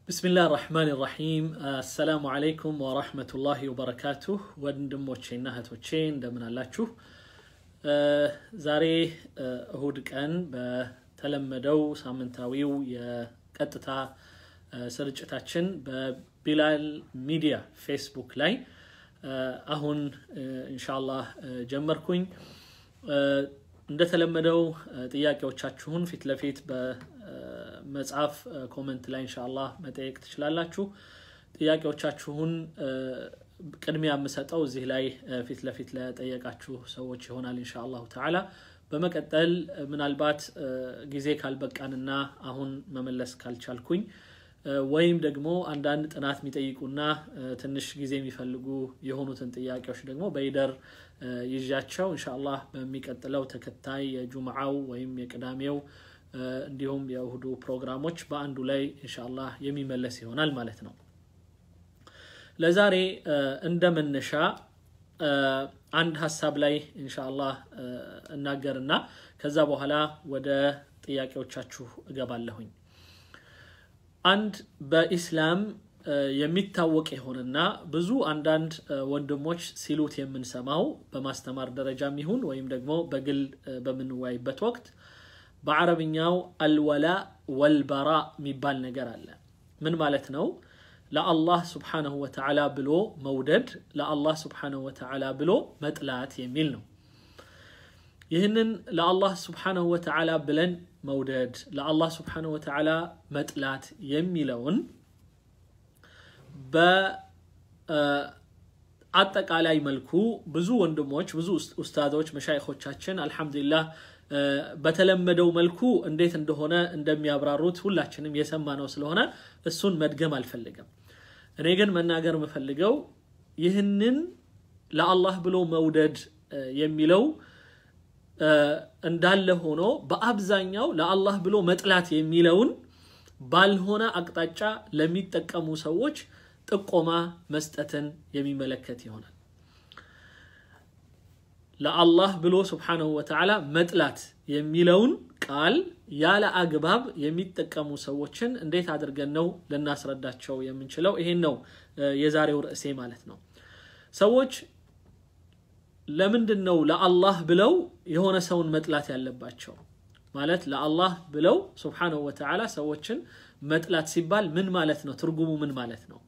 ብስሚላህ ራሕማን ራሒም አሰላሙ አለይኩም ወራህመቱላሂ ወበረካቱህ ወንድሞቼና እህቶቼ እንደምን አላችሁ ዛሬ እሁድ ቀን በተለመደው ሳምንታዊው የቀጥታ ስርጭታችን በቢላል ሚዲያ ፌስቡክ ላይ አሁን እንሻላህ ጀመርኩኝ እንደተለመደው ጥያቄዎቻችሁን ፊት ለፊት በመጽሐፍ ኮመንት ላይ እንሻላህ መጠየቅ ትችላላችሁ ጥያቄዎቻችሁን ቅድሚያ የምሰጠው እዚህ ላይ ፊት ለፊት ለጠየቃችሁ ሰዎች ይሆናል እንሻ አላሁ ተዓላ በመቀጠል ምናልባት ጊዜ ካልበቃንና አሁን መመለስ ካልቻልኩኝ ወይም ደግሞ አንዳንድ ጥናት የሚጠይቁና ትንሽ ጊዜ የሚፈልጉ የሆኑትን ጥያቄዎች ደግሞ በይደር ይዣቸው እንሻአላህ በሚቀጥለው ተከታይ የጁምዓው ወይም የቅዳሜው እንዲሁም የእሁዱ ፕሮግራሞች በአንዱ ላይ እንሻአላህ የሚመለስ ይሆናል ማለት ነው ለዛሬ እንደ መነሻ አንድ ሀሳብ ላይ እንሻአላህ እናገርና ከዛ በኋላ ወደ ጥያቄዎቻችሁ እገባለሁኝ አንድ በኢስላም የሚታወቅ የሆነና ብዙ አንዳንድ ወንድሞች ሲሉት የምንሰማው በማስተማር ደረጃም ይሁን ወይም ደግሞ በግል በምንወያይበት ወቅት በአረብኛው አልወላ ወልበራ የሚባል ነገር አለ ምን ማለት ነው ለአላህ ስብሓንሁ ወተዓላ ብሎ መውደድ ለአላህ ስብሓንሁ ወተዓላ ብሎ መጥላት የሚል ነው ይህንን ለአላህ ስብሓንሁ ወተዓላ ብለን መውደድ ለአላህ ስብሓንሁ ወተዓላ መጥላት የሚለውን በአጠቃላይ መልኩ ብዙ ወንድሞች ብዙ ኡስታዞች መሻይኮቻችን አልሐምዱሊላህ በተለመደው መልኩ እንዴት እንደሆነ እንደሚያብራሩት ሁላችንም የሰማ ነው ስለሆነ እሱን መድገም አልፈልግም እኔ ግን መናገር የምፈልገው ይህንን ለአላህ ብሎ መውደድ የሚለው እንዳለ ሆኖ በአብዛኛው ለአላህ ብሎ መጥላት የሚለውን ባልሆነ አቅጣጫ ለሚጠቀሙ ሰዎች ጥቆማ መስጠትን የሚመለከት ይሆናል ለአላህ ብሎ ስብሓንሁ ወተዓላ መጥላት የሚለውን ቃል ያለ አግባብ የሚጠቀሙ ሰዎችን እንዴት አድርገን ነው ልናስረዳቸው የምንችለው ይሄን ነው የዛሬው ርዕሴ ማለት ነው ሰዎች ለምንድን ነው ለአላህ ብለው የሆነ ሰውን መጥላት ያለባቸው ማለት ለአላህ ብለው ስብሓንሁ ወተዓላ ሰዎችን መጥላት ሲባል ምን ማለት ነው ትርጉሙ ምን ማለት ነው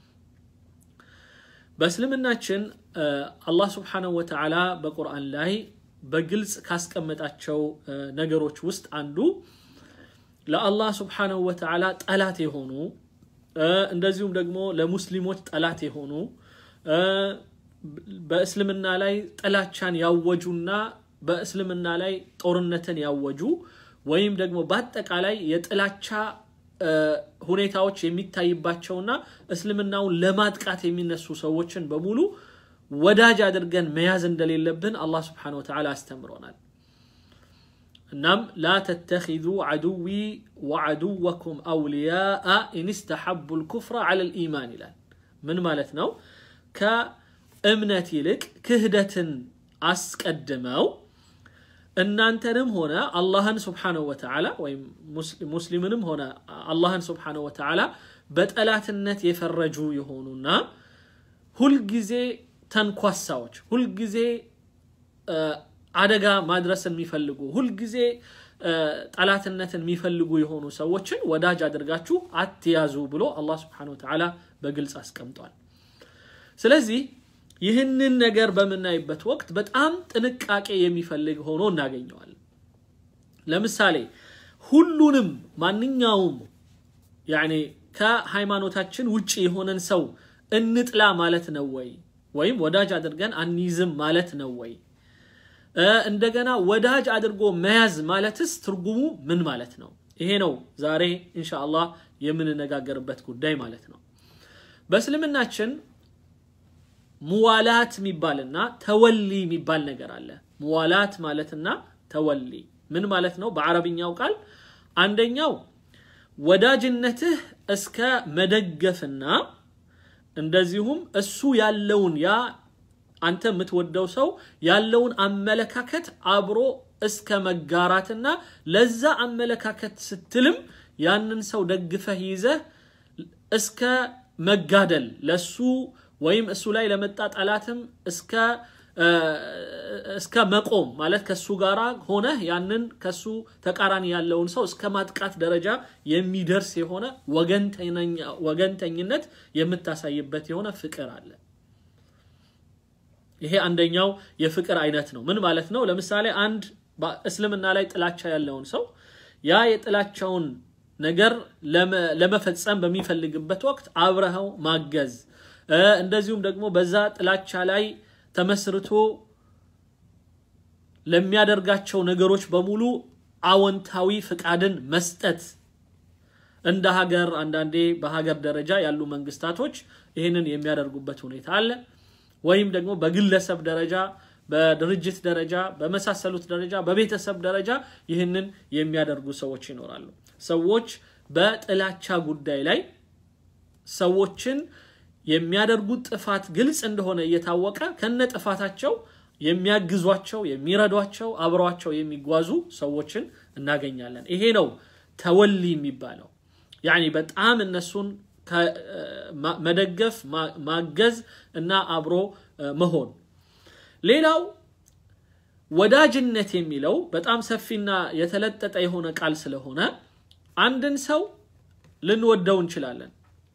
በእስልምናችን አላህ ስብሓንሁ ወተዓላ በቁርአን ላይ በግልጽ ካስቀመጣቸው ነገሮች ውስጥ አንዱ ለአላህ ስብሓንሁ ወተዓላ ጠላት የሆኑ እንደዚሁም ደግሞ ለሙስሊሞች ጠላት የሆኑ በእስልምና ላይ ጥላቻን ያወጁና በእስልምና ላይ ጦርነትን ያወጁ ወይም ደግሞ በአጠቃላይ የጥላቻ ሁኔታዎች የሚታይባቸውና እስልምናውን ለማጥቃት የሚነሱ ሰዎችን በሙሉ ወዳጅ አድርገን መያዝ እንደሌለብን አላህ ስብሓን ወተዓላ አስተምሮናል እናም ላ ተተኪዙ አድዊ ወአድወኩም አውልያአ ኢንስተሐቡ ልኩፍረ አለ ልኢማን ይላል ምን ማለት ነው ከእምነት ይልቅ ክህደትን አስቀድመው እናንተንም ሆነ አላህን ስብሓንሁ ወተዓላ ወይም ሙስሊምንም ሆነ አላህን ስብሓንሁ ወተዓላ በጠላትነት የፈረጁ የሆኑና ሁልጊዜ ተንኳሳዎች ሁልጊዜ አደጋ ማድረስን የሚፈልጉ ሁልጊዜ ጠላትነትን የሚፈልጉ የሆኑ ሰዎችን ወዳጅ አድርጋችሁ አትያዙ ብሎ አላህ ስብሓን ወተዓላ በግልጽ አስቀምጧል ስለዚህ ይህንን ነገር በምናይበት ወቅት በጣም ጥንቃቄ የሚፈልግ ሆኖ እናገኘዋለን ለምሳሌ ሁሉንም ማንኛውም ያኔ ከሃይማኖታችን ውጭ የሆነን ሰው እንጥላ ማለት ነው ወይ ወይም ወዳጅ አድርገን አንይዝም ማለት ነው ወይ እንደገና ወዳጅ አድርጎ መያዝ ማለትስ ትርጉሙ ምን ማለት ነው ይሄ ነው ዛሬ እንሻአላህ የምንነጋገርበት ጉዳይ ማለት ነው በእስልምናችን ሙዋላት የሚባልና ተወሊ የሚባል ነገር አለ ሙዋላት ማለትና ተወሊ ምን ማለት ነው በአረብኛው ቃል አንደኛው ወዳጅነትህ እስከ መደገፍና እንደዚሁም እሱ ያለውን ያ አንተ የምትወደው ሰው ያለውን አመለካከት አብሮ እስከ መጋራትና ለዛ አመለካከት ስትልም ያንን ሰው ደግፈህ ይዘህ እስከ መጋደል ለሱ ወይም እሱ ላይ ለመጣ ጠላትም እስከ እስከ መቆም ማለት ከሱ ጋር ሆነ ያንን ከሱ ተቃራኒ ያለውን ሰው እስከ ማጥቃት ደረጃ የሚደርስ የሆነ ወገንተኝነት የምታሳይበት የሆነ ፍቅር አለ። ይሄ አንደኛው የፍቅር አይነት ነው። ምን ማለት ነው? ለምሳሌ አንድ እስልምና ላይ ጥላቻ ያለውን ሰው ያ የጥላቻውን ነገር ለመፈጸም በሚፈልግበት ወቅት አብረኸው ማገዝ እንደዚሁም ደግሞ በዛ ጥላቻ ላይ ተመስርቶ ለሚያደርጋቸው ነገሮች በሙሉ አዎንታዊ ፍቃድን መስጠት እንደ ሀገር አንዳንዴ በሀገር ደረጃ ያሉ መንግስታቶች ይህንን የሚያደርጉበት ሁኔታ አለ። ወይም ደግሞ በግለሰብ ደረጃ፣ በድርጅት ደረጃ፣ በመሳሰሉት ደረጃ፣ በቤተሰብ ደረጃ ይህንን የሚያደርጉ ሰዎች ይኖራሉ። ሰዎች በጥላቻ ጉዳይ ላይ ሰዎችን የሚያደርጉት ጥፋት ግልጽ እንደሆነ እየታወቀ ከነ ጥፋታቸው የሚያግዟቸው፣ የሚረዷቸው፣ አብረዋቸው የሚጓዙ ሰዎችን እናገኛለን። ይሄ ነው ተወሊ የሚባለው። ያኒ በጣም እነሱን መደገፍ፣ ማገዝ እና አብሮ መሆን። ሌላው ወዳጅነት የሚለው በጣም ሰፊና የተለጠጠ የሆነ ቃል ስለሆነ አንድን ሰው ልንወደው እንችላለን።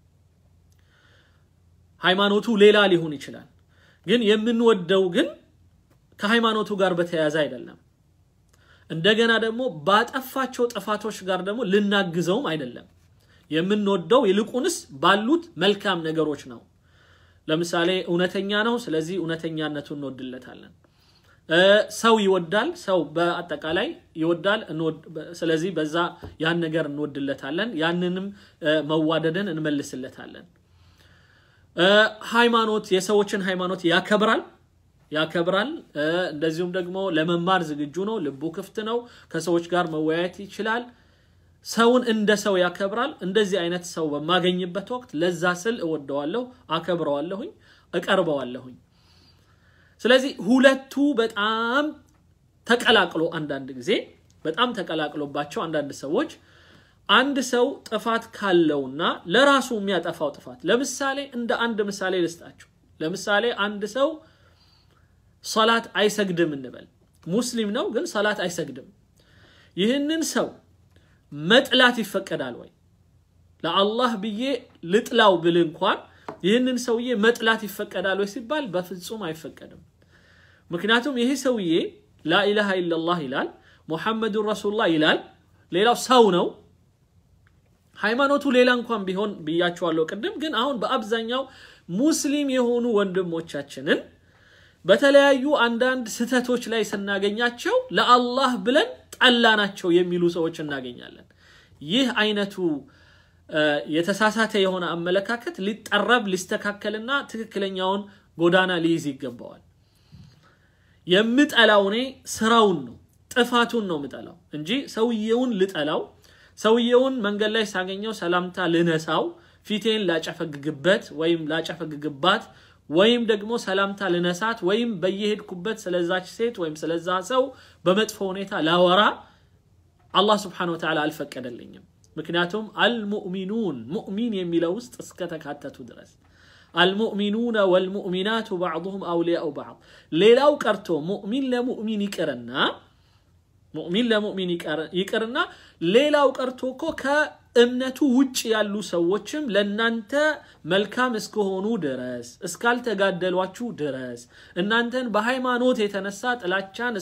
ሃይማኖቱ ሌላ ሊሆን ይችላል። ግን የምንወደው ግን ከሃይማኖቱ ጋር በተያያዘ አይደለም። እንደገና ደግሞ ባጠፋቸው ጥፋቶች ጋር ደግሞ ልናግዘውም አይደለም። የምንወደው ይልቁንስ ባሉት መልካም ነገሮች ነው። ለምሳሌ እውነተኛ ነው፣ ስለዚህ እውነተኛነቱን እንወድለታለን። ሰው ይወዳል፣ ሰው በአጠቃላይ ይወዳል፣ ስለዚህ በዛ ያን ነገር እንወድለታለን፣ ያንንም መዋደድን እንመልስለታለን። ሃይማኖት የሰዎችን ሃይማኖት ያከብራል ያከብራል። እንደዚሁም ደግሞ ለመማር ዝግጁ ነው፣ ልቡ ክፍት ነው፣ ከሰዎች ጋር መወያየት ይችላል። ሰውን እንደ ሰው ያከብራል። እንደዚህ አይነት ሰው በማገኝበት ወቅት ለዛ ስል እወደዋለሁ፣ አከብረዋለሁኝ፣ እቀርበዋለሁኝ። ስለዚህ ሁለቱ በጣም ተቀላቅሎ አንዳንድ ጊዜ በጣም ተቀላቅሎባቸው አንዳንድ ሰዎች አንድ ሰው ጥፋት ካለውና ለራሱ የሚያጠፋው ጥፋት ለምሳሌ እንደ አንድ ምሳሌ ልስጣችሁ። ለምሳሌ አንድ ሰው ሰላት አይሰግድም እንበል። ሙስሊም ነው ግን ሰላት አይሰግድም። ይህንን ሰው መጥላት ይፈቀዳል ወይ? ለአላህ ብዬ ልጥላው ብል እንኳን ይህንን ሰውዬ መጥላት ይፈቀዳል ወይ ሲባል በፍጹም አይፈቀድም። ምክንያቱም ይህ ሰውዬ ላኢላሃ ኢለላህ ይላል፣ ሙሐመዱን ረሱሉላህ ይላል። ሌላው ሰው ነው። ሃይማኖቱ ሌላ እንኳን ቢሆን ብያቸዋለሁ ቅድም። ግን አሁን በአብዛኛው ሙስሊም የሆኑ ወንድሞቻችንን በተለያዩ አንዳንድ ስህተቶች ላይ ስናገኛቸው ለአላህ ብለን ጠላናቸው የሚሉ ሰዎች እናገኛለን። ይህ አይነቱ የተሳሳተ የሆነ አመለካከት ሊጠረብ ሊስተካከልና ትክክለኛውን ጎዳና ሊይዝ ይገባዋል። የምጠላው እኔ ስራውን ነው ጥፋቱን ነው የምጠላው እንጂ ሰውየውን ልጠላው ሰውየውን መንገድ ላይ ሳገኘው ሰላምታ ልነሳው ፊቴን ላጨፈግግበት ወይም ላጨፈግግባት ወይም ደግሞ ሰላምታ ልነሳት ወይም በየሄድኩበት ስለዛች ሴት ወይም ስለዛ ሰው በመጥፎ ሁኔታ ላወራ አላህ ስብሓነሁ ወተዓላ አልፈቀደልኝም። ምክንያቱም አልሙእሚኑን ሙእሚን የሚለው ውስጥ እስከተካተቱ ድረስ አልሙእሚኑነ ወልሙእሚናቱ ባዕዱሁም አውሊያኡ ባዕድ። ሌላው ቀርቶ ሙእሚን ለሙእሚን ይቅርና ሙእሚን ለሙእሚን ይቅርና ሌላው ቀርቶ እኮ ከእምነቱ ውጭ ያሉ ሰዎችም ለእናንተ መልካም እስከሆኑ ድረስ እስካልተጋደሏችሁ ድረስ እናንተን በሃይማኖት የተነሳ ጥላቻን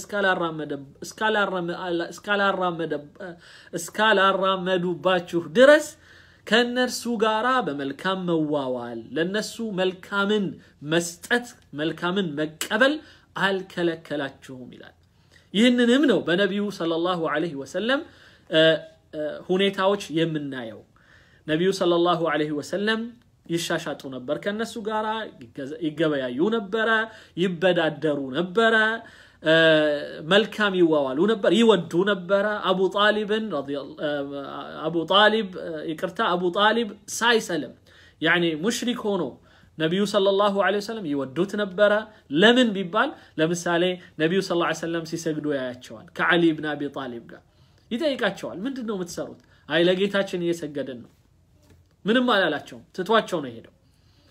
እስካላራመዱባችሁ ድረስ ከእነርሱ ጋራ በመልካም መዋዋል ለነሱ መልካምን መስጠት መልካምን መቀበል አልከለከላችሁም ይላል። ይህንንም ነው በነቢዩ ሰለላሁ ዐለይሂ ወሰለም ሁኔታዎች የምናየው። ነቢዩ ሰለላሁ ዐለይሂ ወሰለም ይሻሻጡ ነበር፣ ከነሱ ጋር ይገበያዩ ነበረ፣ ይበዳደሩ ነበረ፣ መልካም ይዋዋሉ ነበር፣ ይወዱ ነበረ። አቡ ጣሊብን አቡ ጣሊብ ይቅርታ፣ አቡ ጣሊብ ሳይሰልም ያኔ ሙሽሪክ ሆኖ ነቢዩ ሰለላሁ ዐለይሂ ወሰለም ይወዱት ነበረ። ለምን ቢባል ለምሳሌ ነቢዩ ሰለላሁ ዐለይሂ ወሰለም ሲሰግዱ ያያቸዋል። ከዓሊ ብን አቢ ጣሊብ ጋር ይጠይቃቸዋል። ምንድን ነው የምትሰሩት? አይ ለጌታችን እየሰገድን ነው። ምንም አላላቸውም። ትቷቸው ነው የሄደው።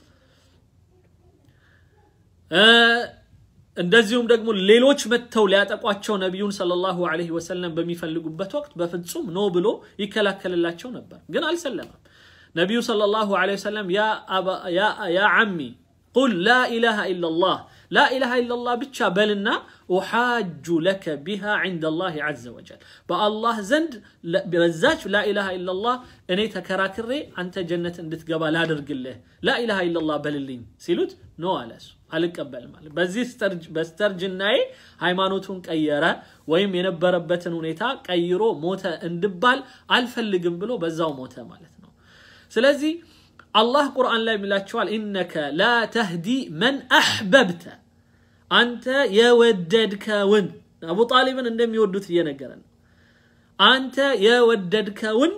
እንደዚሁም ደግሞ ሌሎች መጥተው ሊያጠቋቸው ነቢዩን ሰለላሁ ዐለይሂ ወሰለም በሚፈልጉበት ወቅት በፍጹም ኖ ብሎ ይከላከልላቸው ነበር፣ ግን አልሰለመም። ነቢዩ ሰለላሁ ዐለይሂ ወሰለም ያ ዓሚ ቁል ላ ኢላሃ ኢለላህ ላ ኢላሃ ኢለላህ ብቻ በልና ኡሓጁ ለከ ቢሃ ዐንደ ላህ ዐዘ ወጀል በአላህ ዘንድ በዛች ላ ኢላሃ ኢለላህ እኔ ተከራክሬ አንተ ጀነት እንድትገባ ላድርግልህ ላ ኢላሃ ኢለላህ በልልኝ ሲሉት ኖ አለ እሱ አልቀበልም አለ። በዚህ በስተርጅናዬ ሃይማኖቱን ቀየረ ወይም የነበረበትን ሁኔታ ቀይሮ ሞተ እንድባል አልፈልግም ብሎ በዛው ሞተ ማለት ነው። ስለዚህ አላህ ቁርአን ላይ የሚላቸዋል ኢነከ ላ ተህዲ መን አሕበብተ አንተ የወደድከውን አቡ ጣሊብን እንደሚወዱት እየነገረ ነው። አንተ የወደድከውን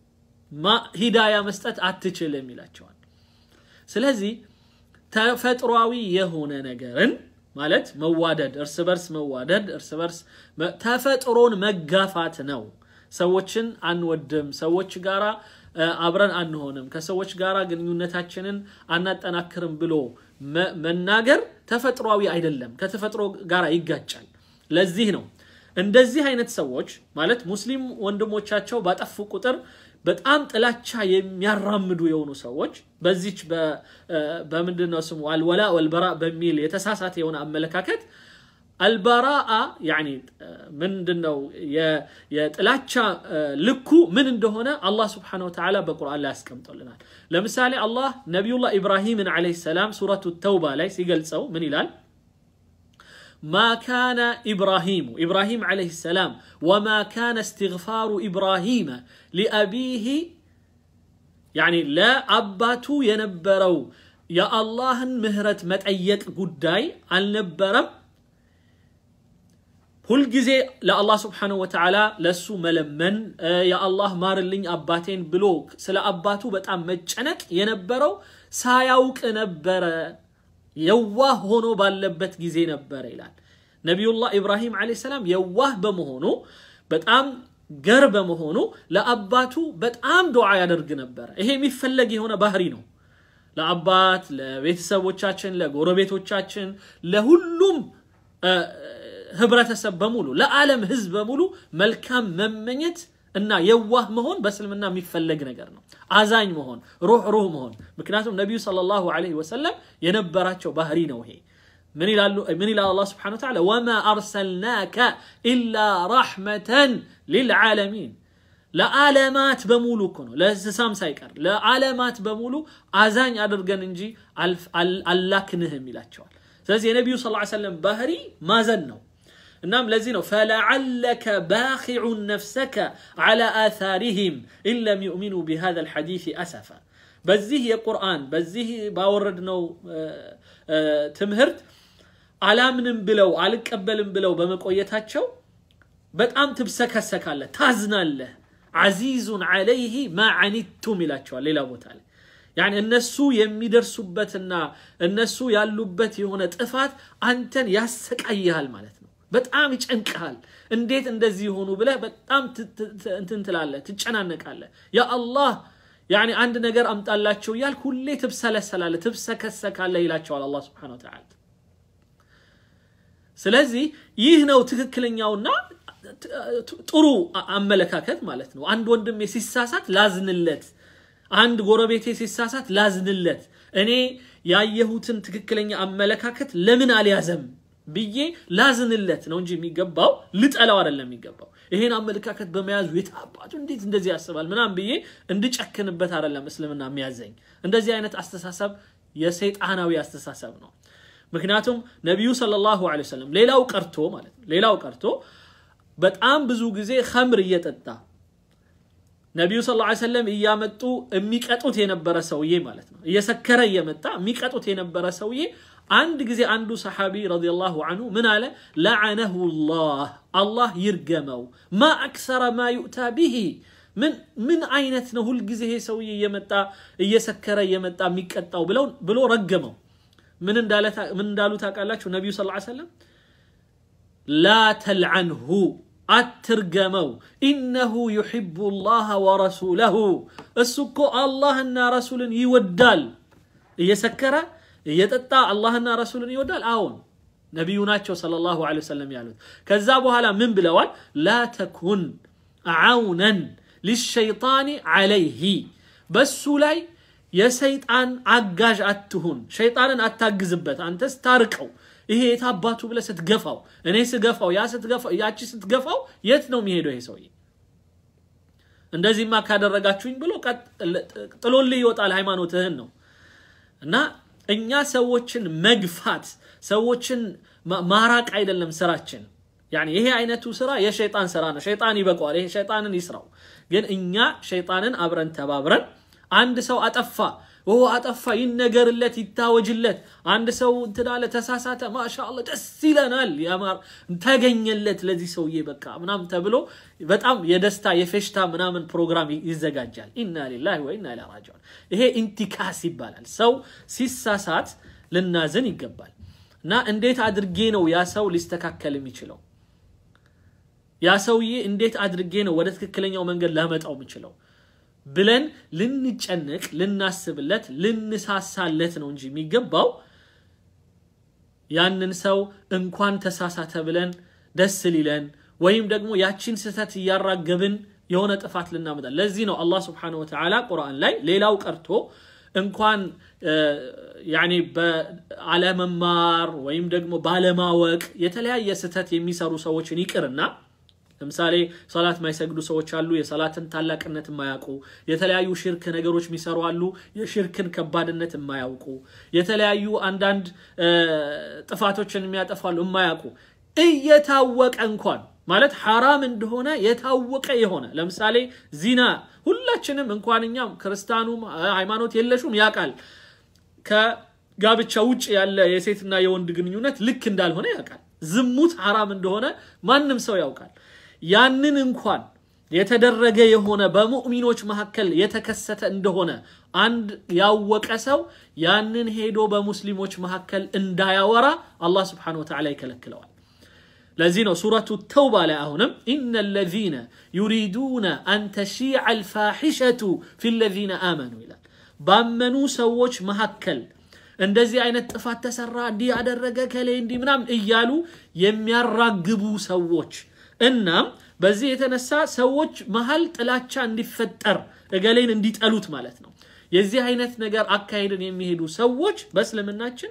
ሂዳያ መስጠት አትችልም ይላቸዋል። ስለዚህ ተፈጥሯዊ የሆነ ነገርን ማለት መዋደድ፣ እርስ በርስ መዋደድ፣ እርስ በርስ ተፈጥሮን መጋፋት ነው። ሰዎችን አንወድም፣ ሰዎች ጋራ አብረን አንሆንም፣ ከሰዎች ጋር ግንኙነታችንን አናጠናክርም ብሎ መናገር ተፈጥሯዊ አይደለም፣ ከተፈጥሮ ጋር ይጋጫል። ለዚህ ነው እንደዚህ አይነት ሰዎች ማለት ሙስሊም ወንድሞቻቸው ባጠፉ ቁጥር በጣም ጥላቻ የሚያራምዱ የሆኑ ሰዎች በዚች በምንድን ነው ስሙ አልወላ ወልበራ በሚል የተሳሳተ የሆነ አመለካከት አልበራአ ያኒ ምንድን ነው የጥላቻ ልኩ ምን እንደሆነ አላህ ስብሓነሁ ወተዓላ በቁርአን ላይ ያስቀምጦልናል። ለምሳሌ አላህ ነቢዩላህ ኢብራሂምን ዓለይሂ ሰላም ሱረቱ ተውባ ላይ ሲገልጸው ምን ይላል? ማ ካነ ኢብራሂሙ ኢብራሂም ዓለይሂ ሰላም ወማ ካነ እስትግፋሩ ኢብራሂመ ሊአቢሂ ያኒ ለአባቱ የነበረው የአላህን ምህረት መጠየቅ ጉዳይ አልነበረም። ሁልጊዜ ለአላህ ስብሓነሁ ወተዓላ ለእሱ መለመን የአላህ ማርልኝ አባቴን ብሎ ስለ አባቱ በጣም መጨነቅ የነበረው ሳያውቅ ነበረ፣ የዋህ ሆኖ ባለበት ጊዜ ነበረ ይላል። ነቢዩላህ ኢብራሂም ዓለይሂ ሰላም የዋህ በመሆኑ በጣም ገር በመሆኑ ለአባቱ በጣም ዱዓ ያደርግ ነበረ። ይሄ የሚፈለግ የሆነ ባህሪ ነው። ለአባት ለቤተሰቦቻችን፣ ለጎረቤቶቻችን፣ ለሁሉም ህብረተሰብ በሙሉ ለዓለም ህዝብ በሙሉ መልካም መመኘት እና የዋህ መሆን በእስልምና የሚፈለግ ነገር ነው። አዛኝ መሆን፣ ሩህ ሩህ መሆን። ምክንያቱም ነቢዩ ሰለላሁ ዐለይሂ ወሰለም የነበራቸው ባህሪ ነው ይሄ። ምን ይላሉ? ምን ይላል አላህ ስብሐነሁ ወተዓላ ወማ አርሰልናከ ኢላ ረሕመተን ሊልዓለሚን ለዓለማት በሙሉ እኮ ነው፣ ለእንስሳም ሳይቀር ለዓለማት በሙሉ አዛኝ አድርገን እንጂ አላክንህም ይላቸዋል። ስለዚህ የነቢዩ ሰለላሁ ዐለይሂ ወሰለም ባህሪ ማዘን ነው። እናም ለዚህ ነው ፈለዓለከ ባኺዑን ነፍሰከ ዐላ አታሪሂም ኢን ለም ዩእሚኑ ቢሃዛ ልሐዲስ አሰፋ። በዚህ የቁርአን በዚህ ባወረድነው ትምህርት አላምንም ብለው አልቀበልም ብለው በመቆየታቸው በጣም ትብሰከሰካለህ፣ ታዝናለህ። ዐዚዙን ዐለይህ ማ ዐኒቱም ይላቸዋል ሌላ ቦታ ላይ ያኒ እነሱ የሚደርሱበትና እነሱ ያሉበት የሆነ ጥፋት አንተን ያሰቃይሃል ማለት ነው። በጣም ይጨንቅሃል። እንዴት እንደዚህ የሆኑ ብለህ በጣም እንትን ትላለህ፣ ትጨናነቃለህ። ያ አላህ ያኒ አንድ ነገር አምጣላቸው እያልክ ሁሌ ትብሰለሰላለህ፣ ትብሰከሰካለህ ይላቸዋል አላህ ሱብሓነሁ ወተዓላ። ስለዚህ ይህ ነው ትክክለኛውና ጥሩ አመለካከት ማለት ነው። አንድ ወንድሜ ሲሳሳት ላዝንለት አንድ ጎረቤቴ ሲሳሳት ላዝንለት፣ እኔ ያየሁትን ትክክለኛ አመለካከት ለምን አልያዘም ብዬ ላዝንለት ነው እንጂ የሚገባው ልጠላው አይደለም የሚገባው። ይሄን አመለካከት በመያዙ የታባቱ እንዴት እንደዚህ ያስባል ምናምን ብዬ እንድጨክንበት አይደለም እስልምና የሚያዘኝ። እንደዚህ አይነት አስተሳሰብ የሰይጣናዊ አስተሳሰብ ነው። ምክንያቱም ነቢዩ ሰለላሁ ዐለይሂ ወሰለም ሌላው ቀርቶ ማለት ነው ሌላው ቀርቶ በጣም ብዙ ጊዜ ኸምር እየጠጣ ነቢዩ ስ ላ ሰለም እያመጡ የሚቀጡት የነበረ ሰውዬ ማለት ነው። እየሰከረ እየመጣ የሚቀጡት የነበረ ሰውዬ አንድ ጊዜ አንዱ ሰሓቢ ረዲየላሁ አንሁ ምን አለ? ለዓነሁ ላህ አላህ ይርገመው። ማ አክሰረ ማ ዩእታ ብሂ ምን አይነት ነው ሁልጊዜ ይሄ ሰውዬ እየመጣ እየሰከረ እየመጣ የሚቀጣው ብሎ ረገመው። ምን እንዳሉ ታውቃላችሁ? ነቢዩ ስ ላ ሰለም ላ ተልዓንሁ አትርገመው ኢነሁ ዩሕቡ ላህ ወረሱለሁ እሱ እኮ አላህና ረሱልን ይወዳል እየሰከረ እየጠጣ አላህና ረሱልን ይወዳል አዎን ነቢዩ ናቸው ሰለላሁ ዐለይሂ ወሰለም ያሉት ከዛ በኋላ ምን ብለዋል ላ ተኩን ዓውነን ሊሸይጣን ዐለይህ በሱ ላይ የሰይጣን አጋዥ አትሁን ሸይጣንን አታግዝበት አንተ ስታርቀው ይሄ የታባቱ ብለህ ስትገፋው እኔ ስገፋው ያ ስትገፋው ያቺ ስትገፋው የት ነው የሚሄደው ይሄ ሰውዬ እንደዚህማ ካደረጋችሁኝ ብሎ ጥሎልህ ይወጣል ሃይማኖትህን ነው እና እኛ ሰዎችን መግፋት ሰዎችን ማራቅ አይደለም ስራችን ያኒ ይሄ አይነቱ ስራ የሸይጣን ስራ ነው ሸይጣን ይበቀዋል ይሄ ሸይጣንን ይስራው ግን እኛ ሸይጣንን አብረን ተባብረን አንድ ሰው አጠፋ ኦ አጠፋ ይነገርለት ይታወጅለት አንድ ሰው እንትናለ ተሳሳተ ማሻአላ ደስ ይለናል ያማር ተገኘለት ለዚህ ሰውዬ በቃ ምናምን ተብሎ በጣም የደስታ የፌሽታ ምናምን ፕሮግራም ይዘጋጃል ኢና ሊላሂ ወኢና ኢለይሂ ራጂዑን ይሄ ኢንቲካስ ይባላል ሰው ሲሳሳት ልናዝን ይገባል እና እንዴት አድርጌ ነው ያ ሰው ሊስተካከል የሚችለው ያ ሰውዬ እንዴት አድርጌ ነው ወደ ትክክለኛው መንገድ ላመጣው የምችለው ብለን ልንጨነቅ ልናስብለት ልንሳሳለት ነው እንጂ የሚገባው ያንን ሰው እንኳን ተሳሳተ ብለን ደስ ሊለን ወይም ደግሞ ያቺን ስህተት እያራገብን የሆነ ጥፋት ልናመጣ ለዚህ ነው አላህ ስብሓነሁ ወተዓላ ቁርአን ላይ ሌላው ቀርቶ እንኳን ያኔ በአለመማር ወይም ደግሞ ባለማወቅ የተለያየ ስህተት የሚሰሩ ሰዎችን ይቅርና ለምሳሌ ሰላት የማይሰግዱ ሰዎች አሉ የሰላትን ታላቅነት የማያውቁ የተለያዩ ሽርክ ነገሮች የሚሰሩ አሉ የሽርክን ከባድነት የማያውቁ የተለያዩ አንዳንድ ጥፋቶችን የሚያጠፋሉ የማያውቁ እየታወቀ እንኳን ማለት ሐራም እንደሆነ የታወቀ የሆነ ለምሳሌ ዚና ሁላችንም እንኳን እኛም ክርስቲያኑም ሃይማኖት የለሹም ያውቃል ከጋብቻ ውጭ ያለ የሴትና የወንድ ግንኙነት ልክ እንዳልሆነ ያውቃል ዝሙት ሐራም እንደሆነ ማንም ሰው ያውቃል ያንን እንኳን የተደረገ የሆነ በሙእሚኖች መካከል የተከሰተ እንደሆነ አንድ ያወቀ ሰው ያንን ሄዶ በሙስሊሞች መካከል እንዳያወራ አላህ ስብሓን ወተዓላ ይከለክለዋል ለዚህ ነው ሱረቱ ተውባ ላይ አሁንም ኢነ ለዚነ ዩሪዱነ አን ተሺዕ አልፋሒሸቱ ፊ ለዚነ አመኑ ይላል ባመኑ ሰዎች መካከል እንደዚህ አይነት ጥፋት ተሰራ እንዲህ ያደረገ ከሌ እንዲህ ምናምን እያሉ የሚያራግቡ ሰዎች እናም በዚህ የተነሳ ሰዎች መሀል ጥላቻ እንዲፈጠር እገሌን እንዲጠሉት ማለት ነው የዚህ አይነት ነገር አካሄድን የሚሄዱ ሰዎች በእስልምናችን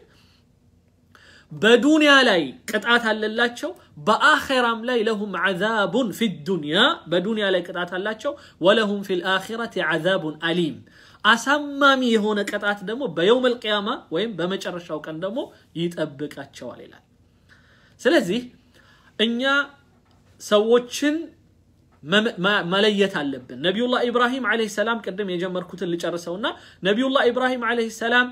በዱንያ ላይ ቅጣት አለላቸው በአኼራም ላይ ለሁም ዓዛቡን ፊ ዱንያ በዱንያ ላይ ቅጣት አላቸው ወለሁም ፊ ልአኺረት ዓዛቡን አሊም አሳማሚ የሆነ ቅጣት ደግሞ በየውም ልቅያማ ወይም በመጨረሻው ቀን ደግሞ ይጠብቃቸዋል ይላል ስለዚህ እኛ ሰዎችን መለየት አለብን ነቢዩላህ ኢብራሂም ዓለይሂ ሰላም ቅድም የጀመርኩትን ልጨርሰውና ነቢዩላህ ኢብራሂም ዓለይሂ ሰላም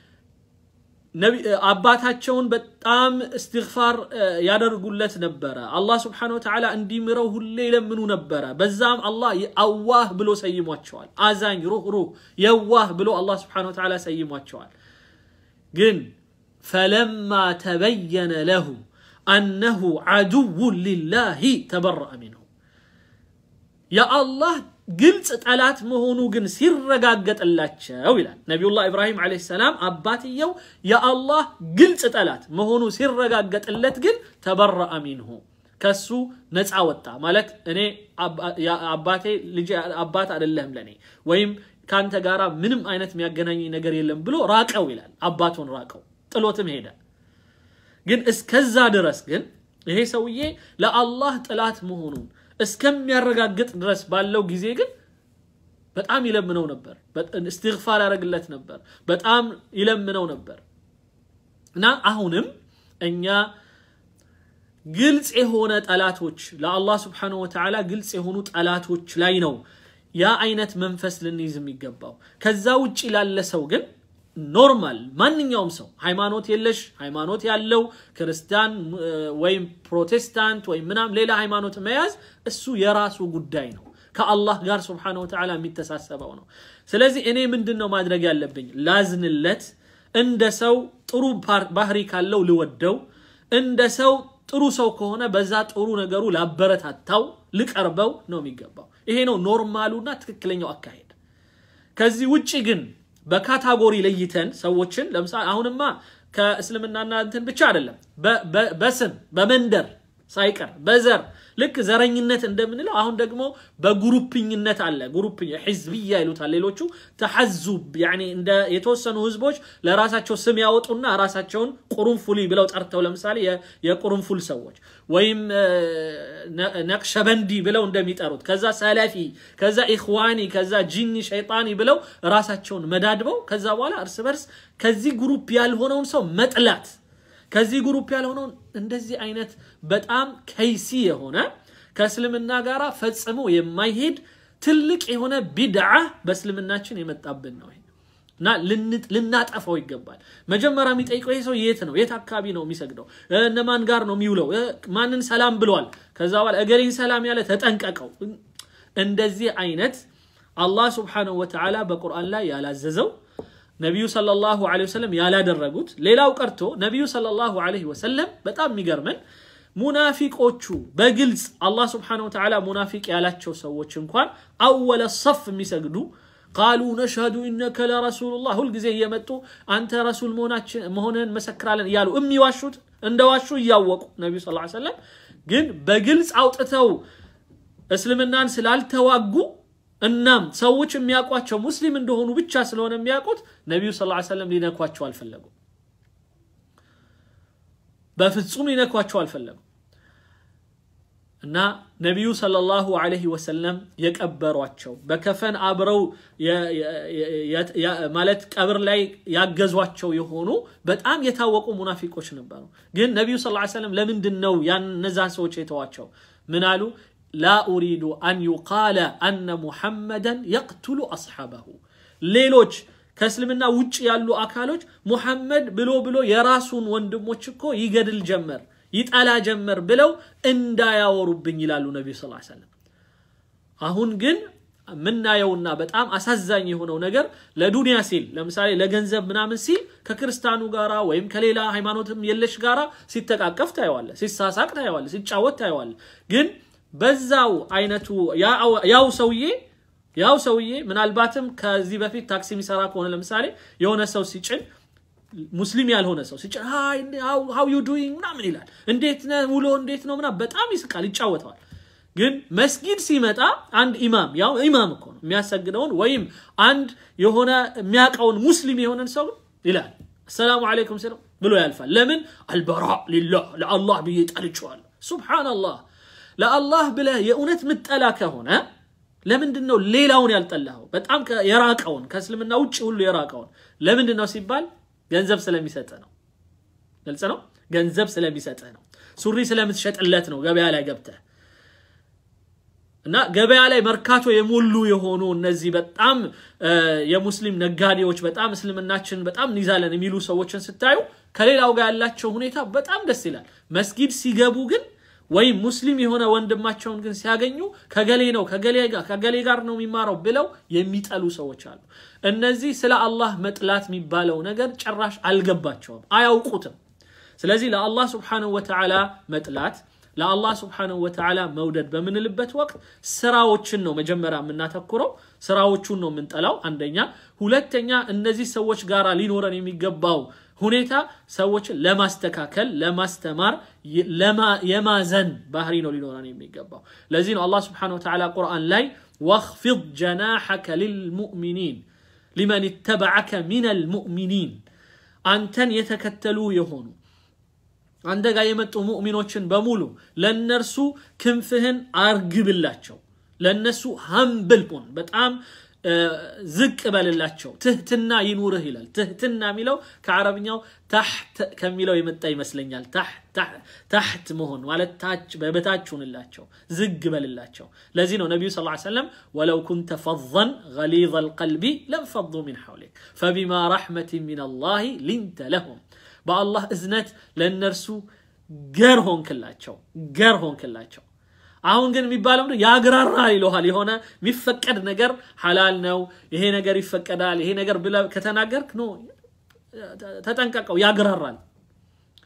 አባታቸውን በጣም እስትግፋር ያደርጉለት ነበረ አላህ ስብሓን ወተዓላ እንዲምረው ሁሌ ይለምኑ ነበረ በዛም አላህ አዋህ ብሎ ሰይሟቸዋል አዛኝ ሩህ ሩህ የዋህ ብሎ አላህ ስብሓን ወተዓላ ሰይሟቸዋል ግን ፈለማ ተበየነ ለሁ አነሁ ዓዱውን ሊላሂ ተበረአ ሚንሁ የአላህ ግልጽ ጠላት መሆኑ ግን ሲረጋገጥላቸው ይላል ነቢዩላህ ኢብራሂም ዓለይሂ ሰላም አባትየው የአላህ ግልጽ ጠላት መሆኑ ሲረጋገጥለት ግን ተበረአ ሚንሁ ከሱ ነፃ ወጣ ማለት እኔ አባቴ ልጅ አባት አይደለህም ለእኔ ወይም ከአንተ ጋራ ምንም አይነት የሚያገናኘኝ ነገር የለም ብሎ ራቀው ይላል አባቱን ራቀው ጥሎትም ሄደ ግን እስከዛ ድረስ ግን ይሄ ሰውዬ ለአላህ ጥላት መሆኑን እስከሚያረጋግጥ ድረስ ባለው ጊዜ ግን በጣም ይለምነው ነበር እስትግፋር ያደረግለት ነበር በጣም ይለምነው ነበር እና አሁንም እኛ ግልጽ የሆነ ጠላቶች ለአላህ ስብሓንሁ ወተዓላ ግልጽ የሆኑ ጠላቶች ላይ ነው ያ አይነት መንፈስ ልንይዝ የሚገባው ከዛ ውጭ ላለ ሰው ግን ኖርማል ማንኛውም ሰው ሃይማኖት የለሽ ሃይማኖት ያለው ክርስቲያን ወይም ፕሮቴስታንት ወይም ምናም ሌላ ሃይማኖት መያዝ እሱ የራሱ ጉዳይ ነው ከአላህ ጋር ስብሓን ወተዓላ የሚተሳሰበው ነው ስለዚህ እኔ ምንድን ነው ማድረግ ያለብኝ ላዝንለት እንደ ሰው ጥሩ ባህሪ ካለው ልወደው እንደ ሰው ጥሩ ሰው ከሆነ በዛ ጥሩ ነገሩ ላበረታታው ልቀርበው ነው የሚገባው። ይሄ ነው ኖርማሉና ትክክለኛው አካሄድ። ከዚህ ውጭ ግን በካታጎሪ ለይተን ሰዎችን ለምሳሌ አሁንማ ከእስልምናና እንትን ብቻ አይደለም፣ በስም በመንደር ሳይቀር በዘር ልክ ዘረኝነት እንደምንለው አሁን ደግሞ በጉሩፕኝነት አለ። ጉሩፕኝ ሕዝብያ ይሉታል ሌሎቹ። ተሐዙብ ያኔ እንደ የተወሰኑ ህዝቦች ለራሳቸው ስም ያወጡና ራሳቸውን ቁሩንፉሊ ብለው ጠርተው ለምሳሌ የቁሩንፉል ሰዎች ወይም ነቅሸበንዲ ብለው እንደሚጠሩት ከዛ ሰለፊ፣ ከዛ ኢኽዋኒ፣ ከዛ ጂኒ ሸይጣኒ ብለው ራሳቸውን መዳድበው ከዛ በኋላ እርስ በርስ ከዚህ ግሩፕ ያልሆነውን ሰው መጥላት ከዚህ ግሩፕ ያልሆነውን እንደዚህ አይነት በጣም ከይሲ የሆነ ከእስልምና ጋር ፈጽሞ የማይሄድ ትልቅ የሆነ ቢድዓ በእስልምናችን የመጣብን ነው እና ልናጠፋው ይገባል። መጀመሪያ የሚጠይቀው ይሄ ሰው የት ነው? የት አካባቢ ነው የሚሰግደው? እነማን ጋር ነው የሚውለው? ማንን ሰላም ብለዋል? ከዛ በኋላ እገሌን ሰላም ያለ ተጠንቀቀው። እንደዚህ አይነት አላህ ስብሓነሁ ወተዓላ በቁርአን ላይ ያላዘዘው ነቢዩ ሰለላሁ ዐለይሂ ወሰለም ያላደረጉት ሌላው ቀርቶ ነቢዩ ሰለላሁ ዐለይሂ ወሰለም በጣም የሚገርመን ሙናፊቆቹ በግልጽ አላህ ስብሓነሁ ወተዓላ ሙናፊቅ ያላቸው ሰዎች እንኳን አወለ ሰፍ የሚሰግዱ ቃሉ ነሽሀዱ ኢነከ ለረሱሉላህ ሁልጊዜ እየመጡ አንተ ረሱል መሆንህን መሰክራለን እያሉ የሚዋሹት እንደዋሹ እያወቁ ነቢዩ ስ ሰለም ግን በግልጽ አውጥተው እስልምናን ስላልተዋጉ እናም ሰዎች የሚያውቋቸው ሙስሊም እንደሆኑ ብቻ ስለሆነ የሚያውቁት ነቢዩ ስ ሰለም ሊነኳቸው አልፈለጉም። በፍጹም ሊነኳቸው አልፈለጉም እና ነቢዩ ሰለላሁ ዐለይሂ ወሰለም የቀበሯቸው በከፈን አብረው ማለት ቀብር ላይ ያገዟቸው የሆኑ በጣም የታወቁ ሙናፊቆች ነበሩ። ግን ነቢዩ ስ ሰለም ለምንድን ነው ያን እነዛን ሰዎች የተዋቸው? ምን አሉ? ላ ኡሪዱ አን ዩቃለ አነ ሙሐመደን የቅቱሉ አስሓበሁ ሌሎች ከእስልምና ውጭ ያሉ አካሎች ሙሐመድ ብሎ ብሎ የራሱን ወንድሞች እኮ ይገድል ጀመር ይጠላ ጀመር ብለው እንዳያወሩብኝ ይላሉ ነቢዩ ስ ሰለም። አሁን ግን የምናየውና በጣም አሳዛኝ የሆነው ነገር ለዱንያ ሲል ለምሳሌ ለገንዘብ ምናምን ሲል ከክርስቲያኑ ጋራ ወይም ከሌላ ሃይማኖትም የለሽ ጋራ ሲተቃቀፍ ታየዋለ፣ ሲሳሳቅ ታየዋለ፣ ሲጫወት ታየዋለ። ግን በዛው አይነቱ ያው ሰውዬ ያው ሰውዬ ምናልባትም ከዚህ በፊት ታክሲ የሚሰራ ከሆነ ለምሳሌ የሆነ ሰው ሲጭን ሙስሊም ያልሆነ ሰው ሲጭን ሃው ዩ ዱይንግ ምናምን ይላል። እንዴት ነህ ውሎ እንዴት ነው ምናምን በጣም ይስቃል፣ ይጫወተዋል። ግን መስጊድ ሲመጣ አንድ ኢማም ያው ኢማም እኮ ነው የሚያሰግደውን ወይም አንድ የሆነ የሚያውቀውን ሙስሊም የሆነን ሰው ይላል አሰላሙ አለይኩም ሲለው ብሎ ያልፋል። ለምን አልበራ ሊላህ ለአላህ ብዬ ጠልቼዋለሁ። ሱብሓነላህ ለአላህ ብለህ የእውነት ምጠላ ከሆነ ለምንድን ነው ሌላውን ያልጠላኸው? በጣም የራቀውን ከእስልምና ውጭ ሁሉ የራቀውን ለምንድን ነው ሲባል ገንዘብ ስለሚሰጥህ ነው። ግልጽ ነው። ገንዘብ ስለሚሰጥህ ነው። ሱሪ ስለምትሸጥለት ነው ገበያ ላይ ገብተህ እና ገበያ ላይ መርካቶ የሞሉ የሆኑ እነዚህ በጣም የሙስሊም ነጋዴዎች በጣም እስልምናችን በጣም እንይዛለን የሚሉ ሰዎችን ስታዩ ከሌላው ጋር ያላቸው ሁኔታ በጣም ደስ ይላል። መስጊድ ሲገቡ ግን ወይም ሙስሊም የሆነ ወንድማቸውን ግን ሲያገኙ ከገሌ ነው ከገሌ ጋር ነው የሚማረው ብለው የሚጠሉ ሰዎች አሉ። እነዚህ ስለ አላህ መጥላት የሚባለው ነገር ጭራሽ አልገባቸውም፣ አያውቁትም። ስለዚህ ለአላህ ስብሓነሁ ወተዓላ መጥላት ለአላህ ስብሓነሁ ወተዓላ መውደድ በምንልበት ወቅት ስራዎችን ነው መጀመሪያ የምናተኩረው። ስራዎቹን ነው የምንጠላው አንደኛ። ሁለተኛ እነዚህ ሰዎች ጋር ሊኖረን የሚገባው ሁኔታ ሰዎችን ለማስተካከል፣ ለማስተማር፣ የማዘን ባህሪ ነው ሊኖረን የሚገባው። ለዚህ ነው አላህ ስብሓነሁ ወተዓላ ቁርአን ላይ ወኽፊድ ጀናሐከ ሊልሙእሚኒን ሊመን ተበዐከ ሚነል ሙእሚኒን አንተን የተከተሉ የሆኑ አንተ ጋር የመጡ ሙእሚኖችን በሙሉ ለነርሱ ክንፍህን አርግብላቸው፣ ለነሱ ሀምብል ሁን፣ በጣም ዝቅ በልላቸው፣ ትህትና ይኑርህ ይላል። ትህትና የሚለው ከዓረብኛው ታሕት ከሚለው የመጣ ይመስለኛል። ታሕት መሆን ማለት ታች በበታች ሁንላቸው፣ ዝግ በልላቸው። ለዚህ ነው ነቢዩ ስ ሰለም ወለው ኩንተ ፈظን ገሊظ ልቀልቢ ለንፈض ሚን ሐውሊክ ፈቢማ ረሕመትን ሚን አላህ ሊንተ ለሁም በአላህ እዝነት ለእነርሱ ገር ሆንክላቸው ገር ሆንክላቸው። አሁን ግን የሚባለው ያግራራል ይለሃል። የሆነ የሚፈቀድ ነገር ሐላል ነው፣ ይሄ ነገር ይፈቀዳል፣ ይሄ ነገር ብለህ ከተናገርክ ኖ ተጠንቀቀው፣ ያግራራል።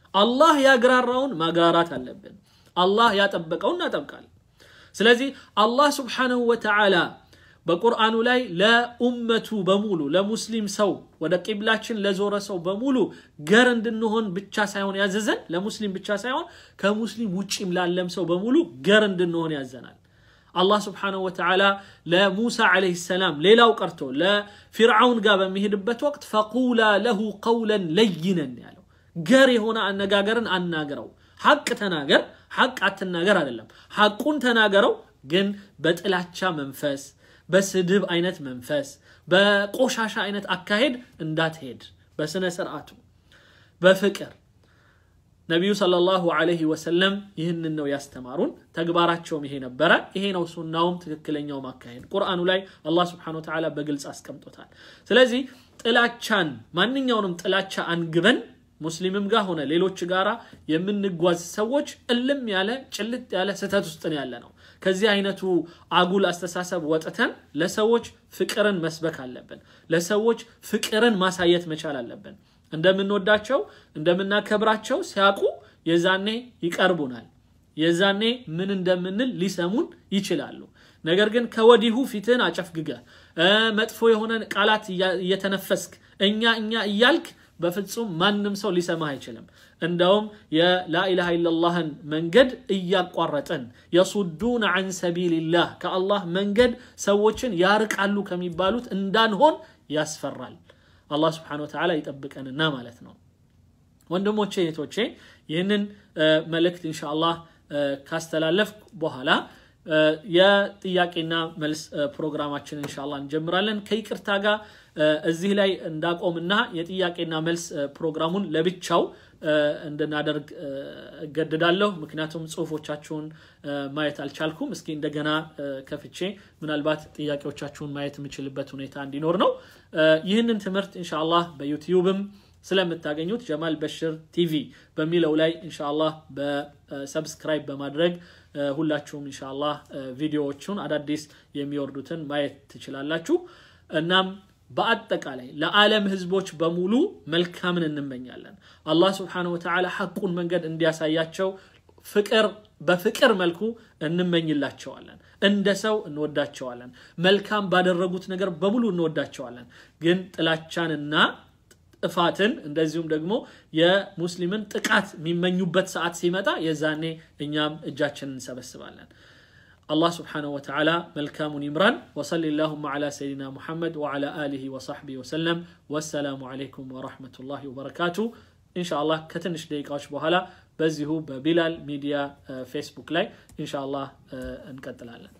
አላህ ያግራራውን ማግራራት አለብን። አላህ ያጠበቀውን እናጠብቃለን። ስለዚህ አላህ ስብሓነሁ ወተዓላ በቁርአኑ ላይ ለኡመቱ በሙሉ ለሙስሊም ሰው ወደ ቂብላችን ለዞረ ሰው በሙሉ ገር እንድንሆን ብቻ ሳይሆን ያዘዘን ለሙስሊም ብቻ ሳይሆን ከሙስሊም ውጭም ላለም ሰው በሙሉ ገር እንድንሆን ያዘናል። አላህ ስብሓነሁ ወተዓላ ለሙሳ ዓለይሂ ሰላም ሌላው ቀርቶ ለፊርዓውን ጋር በሚሄድበት ወቅት ፈቁላ ለሁ ቀውለን ለይነን ያለው ገር የሆነ አነጋገርን አናግረው። ሐቅ ተናገር፣ ሐቅ አትናገር አይደለም። ሐቁን ተናገረው፣ ግን በጥላቻ መንፈስ በስድብ አይነት መንፈስ በቆሻሻ አይነት አካሄድ እንዳትሄድ በስነ ስርዓቱ በፍቅር ነቢዩ ሰለላሁ ዐለይሂ ወሰለም ይህንን ነው ያስተማሩን። ተግባራቸውም ይሄ ነበረ። ይሄ ነው ሱናውም ትክክለኛውም አካሄድ ቁርአኑ ላይ አላህ ስብሐነሁ ወተዓላ በግልጽ አስቀምጦታል። ስለዚህ ጥላቻን ማንኛውንም ጥላቻ አንግበን ሙስሊምም ጋር ሆነ ሌሎች ጋራ የምንጓዝ ሰዎች እልም ያለ ጭልጥ ያለ ስህተት ውስጥ ያለ ነው። ከዚህ አይነቱ አጉል አስተሳሰብ ወጥተን ለሰዎች ፍቅርን መስበክ አለብን። ለሰዎች ፍቅርን ማሳየት መቻል አለብን። እንደምንወዳቸው እንደምናከብራቸው ሲያውቁ የዛኔ ይቀርቡናል። የዛኔ ምን እንደምንል ሊሰሙን ይችላሉ። ነገር ግን ከወዲሁ ፊትህን አጨፍግገህ መጥፎ የሆነ ቃላት እየተነፈስክ እኛ እኛ እያልክ በፍጹም ማንም ሰው ሊሰማህ አይችልም። እንደውም የላኢላሃ ኢለላህን መንገድ እያቋረጥን የሱዱን አን ሰቢልላህ ከአላህ መንገድ ሰዎችን ያርቃሉ ከሚባሉት እንዳንሆን ያስፈራል። አላህ ስብሓነሁ ወተዓላ ይጠብቀንና ማለት ነው። ወንድሞቼ እህቶቼ፣ ይህንን መልእክት ኢንሻአላህ ካስተላለፍኩ በኋላ የጥያቄና መልስ ፕሮግራማችን ኢንሻአላህ እንጀምራለን። ከይቅርታ ጋር እዚህ ላይ እንዳቆምና የጥያቄና መልስ ፕሮግራሙን ለብቻው እንድናደርግ እገድዳለሁ። ምክንያቱም ጽሁፎቻችሁን ማየት አልቻልኩም። እስኪ እንደገና ከፍቼ ምናልባት ጥያቄዎቻችሁን ማየት የምችልበት ሁኔታ እንዲኖር ነው። ይህንን ትምህርት ኢንሻአላህ በዩቲዩብም ስለምታገኙት ጀማል በሽር ቲቪ በሚለው ላይ ኢንሻአላህ በሰብስክራይብ በማድረግ ሁላችሁም ኢንሻአላህ ቪዲዮዎቹን አዳዲስ የሚወርዱትን ማየት ትችላላችሁ። እናም በአጠቃላይ ለዓለም ህዝቦች በሙሉ መልካምን እንመኛለን። አላህ ስብሓነሁ ወተዓላ ሐቁን መንገድ እንዲያሳያቸው ፍቅር በፍቅር መልኩ እንመኝላቸዋለን። እንደ ሰው እንወዳቸዋለን። መልካም ባደረጉት ነገር በሙሉ እንወዳቸዋለን። ግን ጥላቻንና ጥፋትን እንደዚሁም ደግሞ የሙስሊምን ጥቃት የሚመኙበት ሰዓት ሲመጣ የዛኔ እኛም እጃችንን እንሰበስባለን። الله سبحانه وتعالى ملكام يمران وصل اللهم على سيدنا محمد وعلى آله وصحبه وسلم والسلام عليكم ورحمة الله وبركاته إن شاء الله كتنش دقيقة بهلا بزيهو ببلال ميديا فيسبوك لاي إن شاء الله نكتل